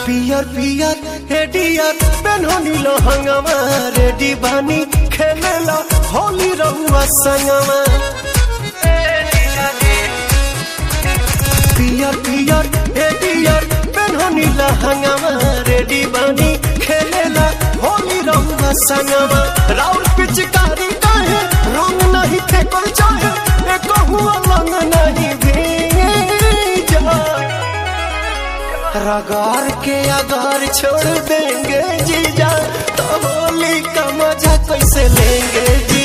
पियर पियर हेडियर पेन्हनी लहंगवा रेडी बानी खेलेला होली रहुआ संगवा पियर पियर हेडियर पेन्हनी लहंगवा रेडी बानी खेलेला होली रहुआ संगवा राउर पिचकारी काहे रंग नहीं फेकल चाहे एक हुआ लंग नहीं भीजा रगार के अगार छोड़ देंगे जीजा तो होली का मजा कैसे लेंगे